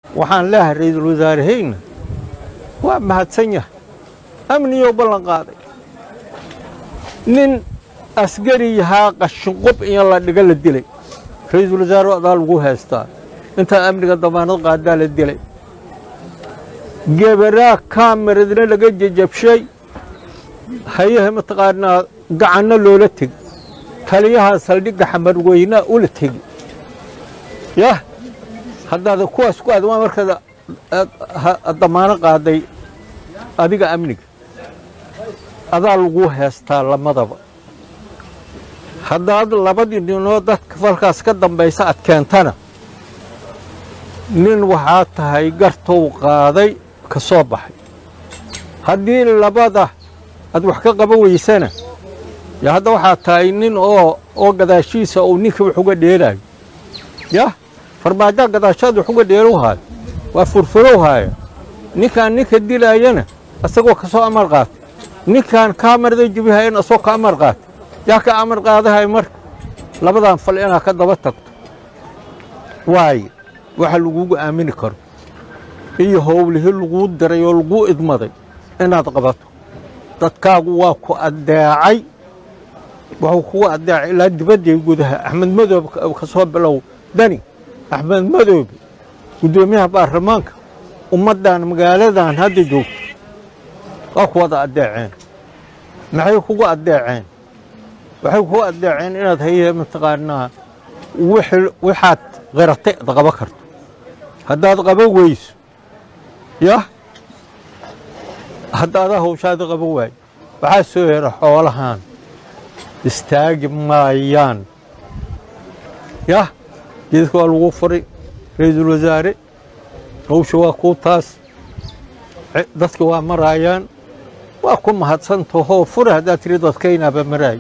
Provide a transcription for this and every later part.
waxaan leeyahay ra-iisul wasaaraheyna waa mahadsan yahay amniyou ballan qaaday nin askari yahaa qashinqub in la dhiga la dilay ra-iisul wasaare adaa lagu haystaa intaa amniga damaanad qaadaa la dilay gebaraa kaameradna laga jejabshay hayaha mataqaanaa gacanno loola tegi taliyaha saldhigga xamarweynaa ula tegi yah haddaad kuwaas ku aad waa markaad damaano qaaday adiga amniga adaa lagu heestaa lamadaba haddaad labadii ninoo dadka falkaas ka dambaysa ad keentana nin waxaa tahay gartow qaaday ka soo baxay haddii labada aad wax ka qaban weysana ya hadda waxaa tahay nin oo oo gadaashiisa uu ninka wax uga dheelaayo yah farmaajaa gadaashaad wax uga dheelow haayo waa furfurow haaya ninkaan ninka dilaayana isagoo ka soo amar qaatay ninkaan kaamarada jebihayana isagoo ka amar qaatay yaa ka amar qaadahay marka labadan fal inaad ka daba tagto waayo waxa lagugu aamini karo iyo howlihii laguu diray oo laguu idmaday inaad qabato dadkaagu waa ku addeecay wuxuu kugu addeecay ilaa dibadday gudaha axmed madoobe ka soo bilow dani axmed madoobe guddoomiyaha baarlamaanka ummaddan magaaladan hadda joogto waa ku wada addeeceen maxay kugu addeeceen waxay kugu addeeceen inaad haye mataqaanaa waxaad qiratay ad qaba karto haddaad qaban weyso yah haddaadaa hawshaada qaban waayo waxaa soo hera xoolahan istaagi maayaan yah geedka waa lagu furay ra-iisul wasaare hawsha waa kuu taas dadka waa maraayaan waa ku mahadsantahoo fure haddaad tiri dadkaynaaba maraayo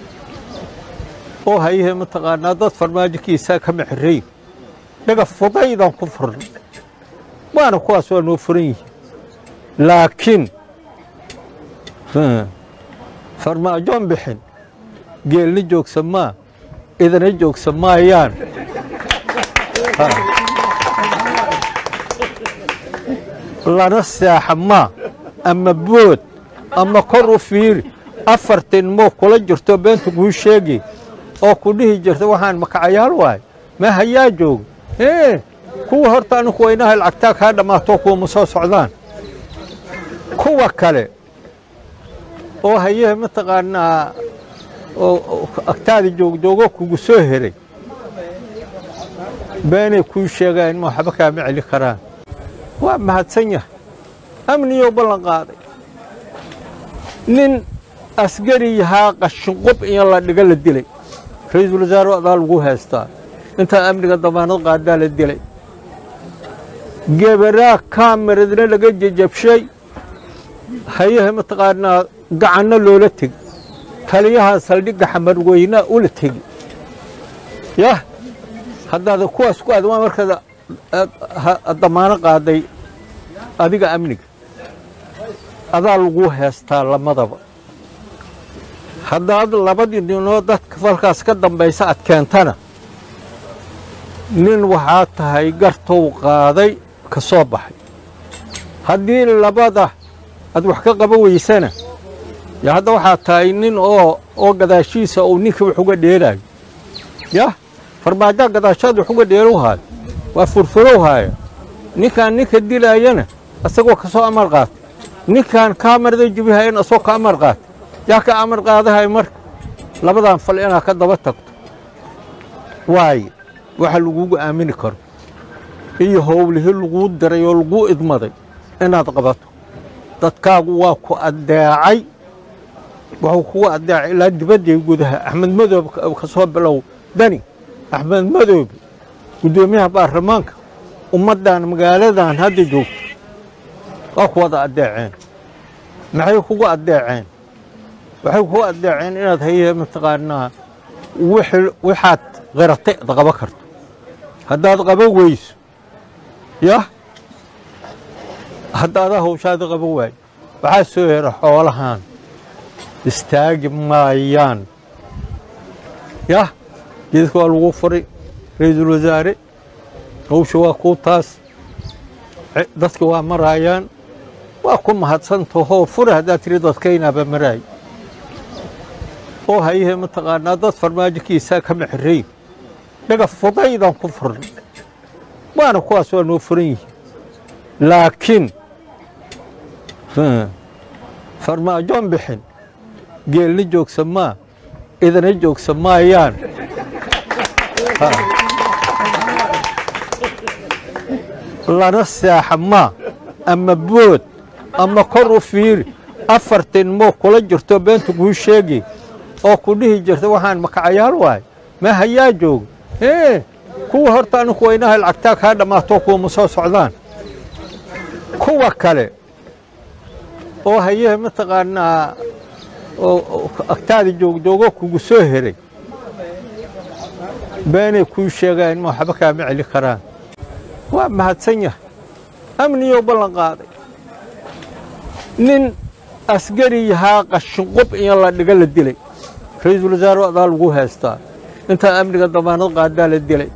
oo hayahe mataqaanaa dad farmaajokiisaa kama xirray dhaga fudaydaan ku furnay waana kuwaas waa noo furan yihiin laakiin farmaajoon bixin geelna joogsa maa idana joogsa maayaan lana seexa maa ama bood ama kor u fiiri afartin moo kula jirto beenta kuu sheegi oo ku dhihi jirta waxaan makacayaal waay ma hayaa jooga ee kuwa horta aninku waynaha lacagtaa kaa dhammaato kuwama soo socdaan kuwa kale oo hayehe mataqaanaa oo agtaada joogjoogo kugu soo heray beenay kuu sheegaan ma waxba kaama celi karaan waa mahadsan yahay amniyou ballan qaaday nin askari yahaa qashinqub in la dhiga la dilay ra-iisul wasaare adaa lagu haystaa intaa amniga damaanad qaadaa la dilay gebaraa kaameradna laga jejabshay hayaha mataqaanaa gacanno loola tegi taliyaha saldhigga xamarweynaa ula tegi yah haddaad kuwaas ku aad waa markaad damaano qaaday adiga amniga adaa lagu heestaa lamadaba haddaad labadii ninoo dadka falkaas ka dambaysa ad keentana nin waxaa tahay gartow qaaday ka soo baxay haddii labada aad wax ka qaban weysana ya hadda waxaa tahay nin oo oo gadaashiisa uu ninka wax uga dheelaayo yah farmaajaa gadaashaad wax uga dheelow haayo waa furfurow haaya ninkaan ninka dilaayana isagoo ka soo amar qaatay ninkaan kaamarada jebihayana isagoo ka amar qaatay yaa ka amar qaadahay marka labadan fal inaad ka daba tagto waayo waxa lagugu aamini karo iyo howlihii laguu diray oo laguu idmaday inaad qabato dadkaagu waa ku addeecay wuxuu kugu addeecay ilaa dibadday gudaha axmed madoobe ka soo bilow dani axmed madoobe guddoomiyaha baarlamaanka ummaddan magaaladan hadda joogto waa ku wada addeeceen maxay kugu addeeceen waxay kugu addeeceen inaad haye mataqaanaa waxaad qiratay ad qaba karto haddaad qaban weyso yah haddaadaa hawshaada qaban waayo waxaa soo hera xoolahan istaagi maayaan yah geedka waa lagu furay ra-iisul wasaare hawsha waa kuu taas dadka waa maraayaan waa ku mahadsantahoo fura haddaad tiri dadkaynaaba maraay oo hayahe mataqaanaa dad farmaajokiisaa kama xirrayn dhaga fudaydaan ku furnay waana kuwaas waa noo furan yihiin laakiin farmaajoon bixin geelna joogsa maa idana joogsa maayaan lana seexa maa ama bood ama kor u fiiri afartin moo kula jirto beenta kuu sheegi oo ku dhihi jirta waxaan makacayaal waay ma hayaa jooga ee kuwa horta aninku waynaha lacagtaa kaa dhammaato kuwama soo socdaan kuwa kale oo hayahe mataqaanaa oo agtaada joogjoogo kugu soo heray beenay kuu sheegaan ma waxba kaama celi karaan waa mahadsan yahay amniyou ballan qaaday nin askari yahaa qashinqub in la dhiga la dilay ra-iisul wasaare adaa lagu haystaa intaa amniga damaanad qaadaa la dilay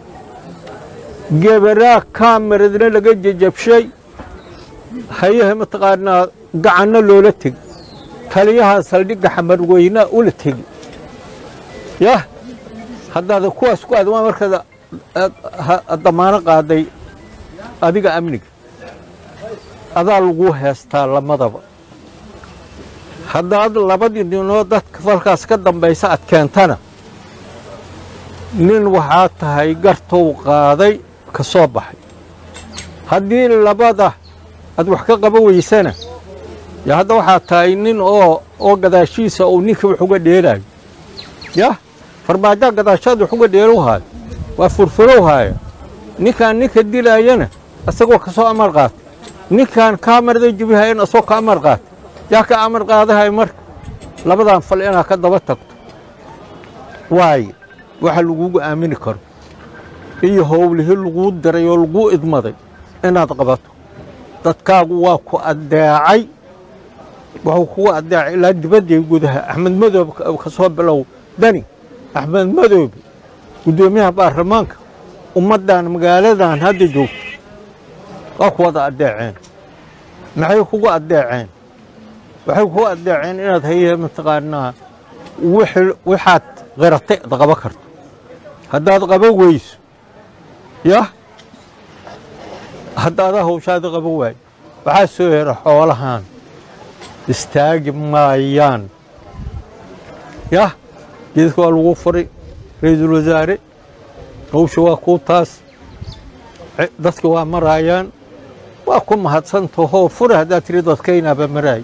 gebaraa kaameradna laga jejabshay hayahe mataqaanaa gacanno loola tegi taliyaha saldhigga xamarweynaa ula tegi yah haddaada kuwaas ku aad waa markaad damaano qaaday adiga amniga adaa lagu heestaa lamadaba haddaad labadii ninoo dadka falkaas ka dambaysa ad keentana nin waxaa tahay gartow qaaday ka soo baxay haddii labada aad wax ka qaba weysana yo hadda waxaa tahay nin oo oo gadaashiisa uu ninka wax uga dheelaayo yah farmaajaa gadaashaad wax uga dheelow haayo waa furfurow haaya ninkaan ninka dilaayana isagoo ka soo amar qaatay ninkaan kaamarada jibihayana isagoo ka amar qaatay yaa ka amar qaadahay marka labadan fal inaad ka daba tagto waaye waxa lagugu aamini karo iyo howlihii laguu diray oo laguu idmaday inaad qabato dadkaagu waa ku addeecay wuxuu kugu addeecay ilaa dibadday gudaha axmed madoobe ka soo bilow dani axmed madoobe guddoomiyaha baarlamaanka ummaddan magaaladan hadda joogto waa ku wada addeeceen maxay kugu addeeceen waxay kugu addeeceen inaad haye mataqaanaa waxaad qiratay ad qaba karto haddaad qaba weyso yah haddaadaa hawshaada qaba waayo waxaa soo hera xoolahan istaagi maayaan yah geedka waa lagu furay ra-iisul wasaare hawsha waa kuu taas dadka waa maraayaan waa ku mahadsantahoo fura haddaad tiri dadkaynaaba maraay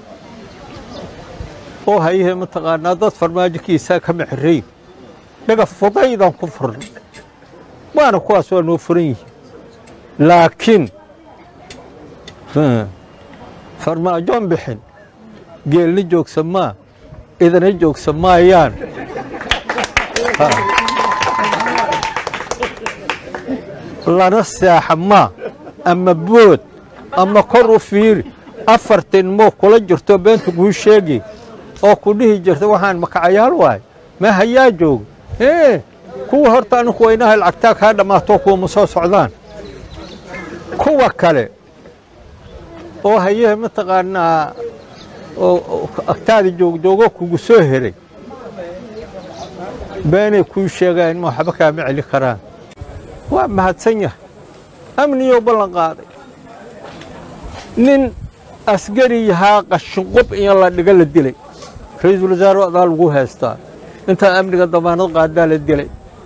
oo hayahe mataqaanaa dad farmaajokiisaa kama xirrayn dhaga fudaydaan ku furnay waana kuwaas waa noo furan yihiin laakiin farmaajoon bixin geelna joogsa maa idana joogsa maayaan lana seexa maa ama bood ama kor u fiiri afartin moo kula jirto beenta kuu sheegi oo ku dhihi jirta waxaan makacayaal waay ma hayaa jooga ee kuwa horta aninku waynaha lacagtaa kaa dhammaato kuwama soo socdaan kuwa kale oo hayahe mataqaanaa oo agtaada joogjoogo kugu soo heray beenay kuu sheegaan ma waxba kaama celi karaan waa mahadsan yahay amniyou ballan qaaday nin askari yahaa qashinqub in la dhiga la dilay ra-iisul wasaare adaa lagu haystaa intaa amniga damaanad qaadaa la dilay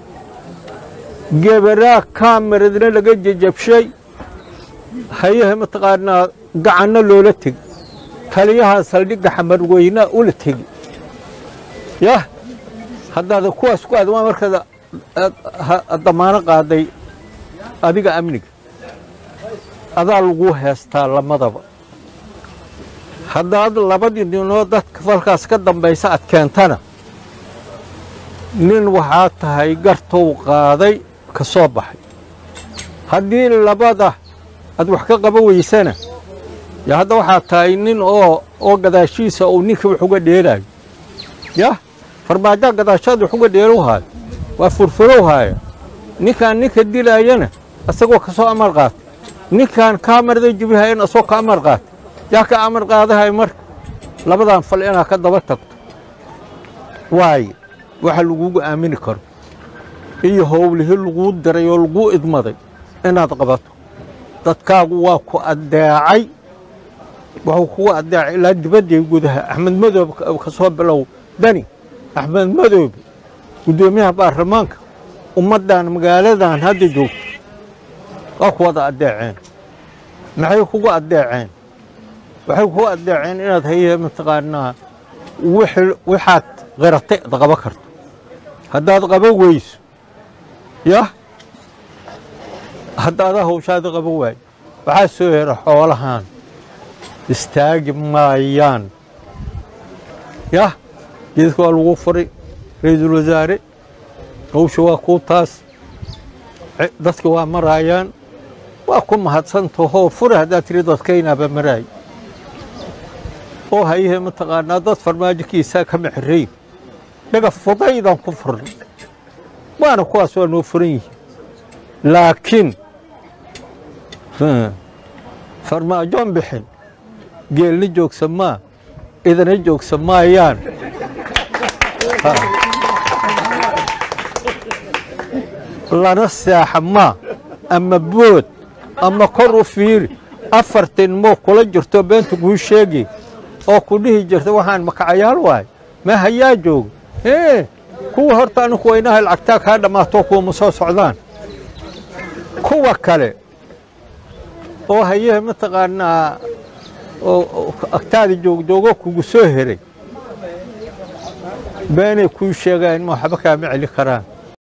gebaraa kaameradna laga jejabshay hayahe mataqaanaa gacanno loola tegi taliyaha saldhigga xamarweynaa ula tegi yah haddaada kuwaas ku aad waa markaad damaano qaaday adiga amniga adaa lagu heestaa lamadaba haddaad labadii ninoo dadka falkaas ka dambaysa ad keentana nin waxaa tahay gartow qaaday ka soo baxay haddii labada aad wax ka qaba weysana yo hadda waxaa tahay nin oo oo gadaashiisa uu ninka wax uga dheelaayo yah farmaajaa gadaashaad wax uga dheelow haayo waa furfurow haaya ninkaan ninka dilaayana isagoo ka soo amar qaatay ninkan kaamarada jibriha in asoo ka amar qaata yaa ka amar qaadahay marka labadan fal inaad ka daba tagto waaye waxa lagugu aamini karo iyo howlihii laguu diray oo laguu idmaday inaad qabato dadkaagu waa ku addeecay wuxuu kugu addeecay ilaa dibadday gudaha axmed madoobe ka soo bilow dani axmed madoobe guddoomiyaha baarlamaanka ummaddan magaaladan hadda joogto waa ku wada addeeceen maxay kugu addeeceen waxay kugu addeeceen inaad haye mataqaanaa waxaad qiratay ad qaba karto haddaad qaba weyso yah haddaadaa hawshaada qaba waayo waxaa soo hera xoolahan istaagi maayaan yah geedka waa lagu furay ra-iisul wasaare hawsha waa kuu taas dadka waa maraayaan waa ku mahadsantahoo fure haddaad tiri dadkaynaaba maraay oo hayahe mataqaanaa dad farmaajokiisaa kama xirayn dhaga fudaydaan ku furnay waana kuwaas waa noo furan yihiin laakiin farmaajoon bixin geelna joogsa maa idana joogsa maayaan lana seexa maa ama bood ama kor u fiiri afartin moo kula jirto beenta kuu sheegay oo ku dhihi jirta waxaan makacayaal waay ma hayaa jooga ee kuwa horta aninku waynaha lacagtaa kaa dhammaato kuwama soo socdaan kuwa kale oo hayahe mataqaanaa agtaada joogjoogo kugu soo heray beenay kuu sheegaan ma waxba kaama celi karaan